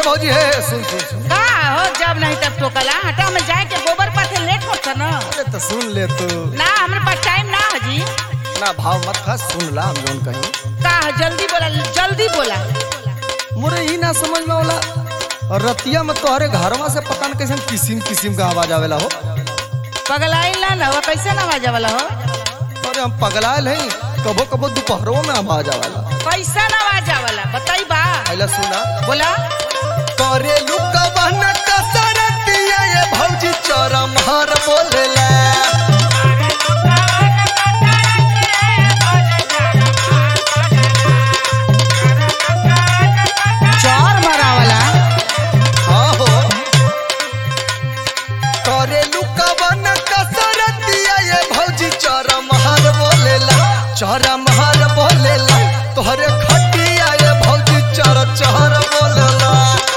भौजी है सुन सुन सुन का हो जब नहीं तब टोकला हटा में जाए के गोबर पाथे लेट होता ना अरे तो सुन ले तू ना हमरे पास टाइम ना है जी ना भाव मत खा सुन ला हम जोन कहीं का है, जल्दी बोला जल्दी बोला मुरे ही ना समझ में होला और रतिया में तोहरे घरवा से पता न कैसे किसिम किसिम का आवाज आवेला हो पगलाई ना ना वो कैसे ना आवाज वाला हो अरे हम पगलायल हैं कबो कबो दोपहरों में आवाज आवेला कैसा ना आवाज वाला बताई बा पहले सुना बोला करे लुकवन कसरतिया ये भौजी चरम हर बोलेला चौर मरा वाला हाँ हो करे लुकवन कसरतिया ये भौजी चरम हर बोलेला चरम हर बोलेला तोहरे खटिया ये भौजी चर चहर बोलेला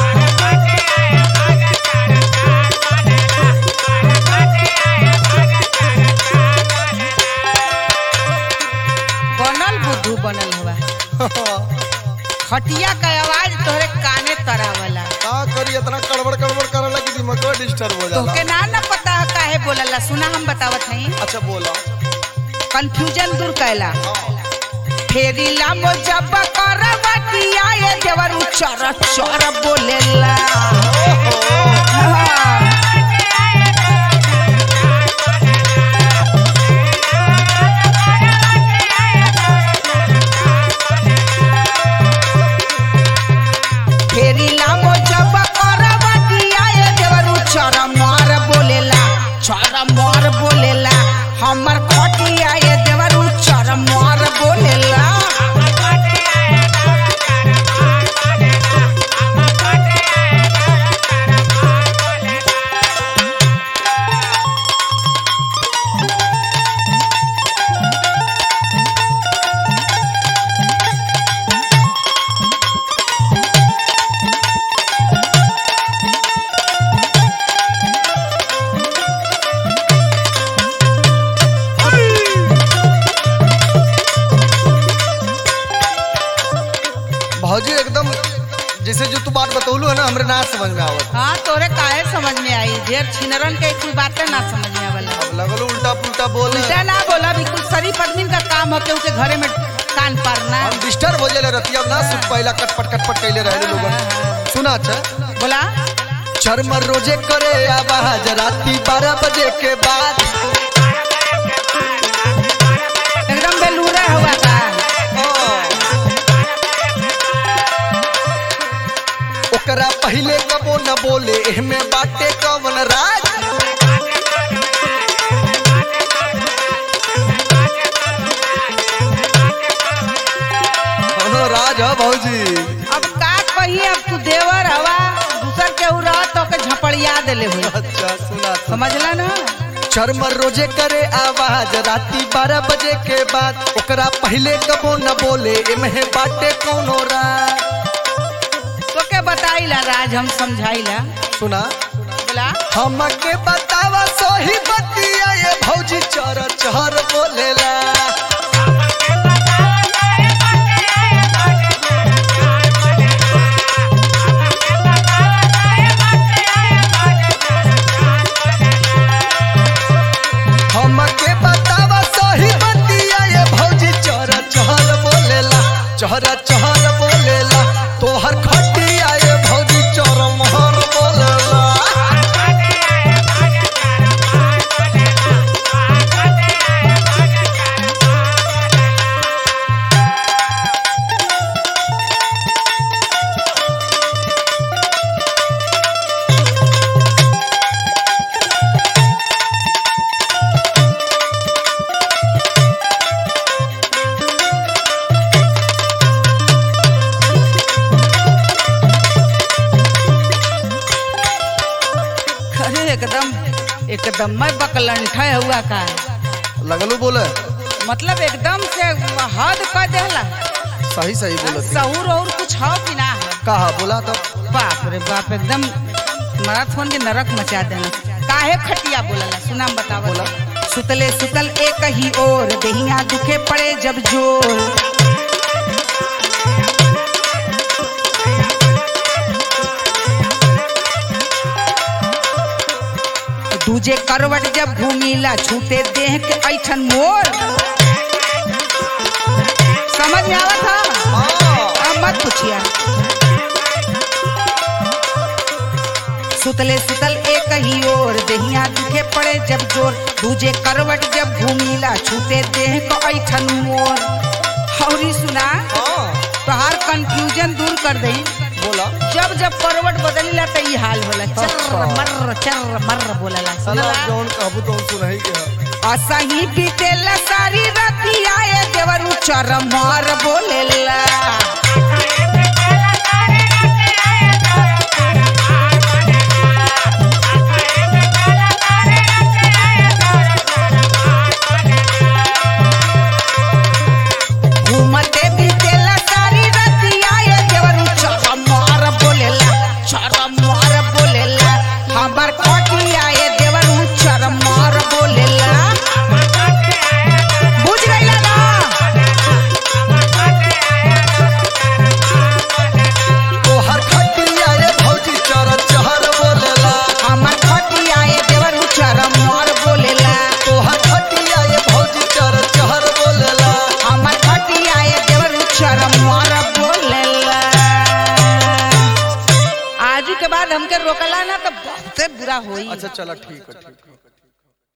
बनल बुद्धू बनल हुआ खटिया का आवाज तोहरे काने तरावला का करी इतना कड़बड़ कड़बड़ करे लगी दिमाग डिस्टर्ब हो जाला तोहके ना ना पता है काहे बोलला सुना हम बतावत हई अच्छा बोला कंफ्यूजन दूर कैला फेरी लामो जब करवा किया ये देवर चर चर बोलेला हाँ। फेरी लामो जब करवा किया ये देवर चर मार बोलेला चर मार बोलेला हमर खटिया ये देवर चर मार बोलेला भौजी एकदम जैसे जो तू बात बतौलू है ना हमरे ना समझ में आवत हाँ तोरे काहे समझ में आई ढेर छिनरन के कोई बातें ना समझ में आवला अब लगलो उल्टा पुल्टा बोल उल्टा ना बोला बिल्कुल शरीफ आदमी का काम होके उनके घरे में कान पारना हम डिस्टर्ब हो जाले रतिया ना सुन पहला कटपट कटपट कैले रहे लोगन सुना अच्छा बोला शर्म रोजे करे आवाज राती बारह बजे के बाद एकदम बेलूरा हुआ था हाँ। ओकरा पहले कबो न बोले एहमे बाटे कवन राज कौनो राज है भौजी अब का कही अब तू देवर हवा दूसर के रह तो के झपड़िया देले हुई अच्छा सुना सुना। समझला ना शर्म रोजे करे आवाज राती बारह बजे के बाद ओकरा पहले कबो न बोले एमे बाटे कौनो राज तो के बताइला राज हम समझाइला सुना बोला हमके बतावा सोही बतिया ये भौजी चर चहर बोलेला हमके बतावा सोही बतिया ये भौजी चर चहर बोलेला चहर चहर बोलेला तोहर खटिया ये भौजी चर महर बोलेला अरे एकदम एकदम मैं बकलंठा हुआ का लगलू बोले मतलब एकदम से हद कर देला सही सही बोले सहूर और कुछ हो कि ना है कहा बोला तो बाप रे बाप एकदम मैराथन के नरक मचा देना काहे खटिया बोलला सुना हम बतावा बोला। सुतले सुतल एक ही ओर देहिया दुखे पड़े जब जोर दूजे करवट जब घूमीला छूटे देह के ऐठन मोर समझ में आवत था हाँ अब मत पूछिया सुतले सुतल एक ही ओर देहिया दुखे पड़े जब जोर दूजे करवट जब घूमीला छूटे देह को ऐठन मोर हौरी सुना हाँ तोहार कंफ्यूजन दूर कर दई बोला जब जब करवट बदलीला त ई हाल होला चर अच्छा। मर चर मर बोलला साला सुनला जौन कहबू तो सुनही के है असही बीतेला सारी रतिया ए देवरू चर मार बोलेला घूमते बीतेला सारी रतिया ए देवरू चर मार बोलेला चर मार बोलेला हमर खटिया ए देवरू चर मार बोलेला बुझ गइला ना तोहर खटिया ये भौजी चर चहर बोलेला हमर खटिया ए देवरू चर मार बोलेला तोहर खटिया ये भौजी चर चहर बोलेला हमर खटिया ए देवरू चर मार बोलेला आज के बाद हमके रोकला ना तो बहुते बुरा होई अच्छा चलो ठीक है ठीक है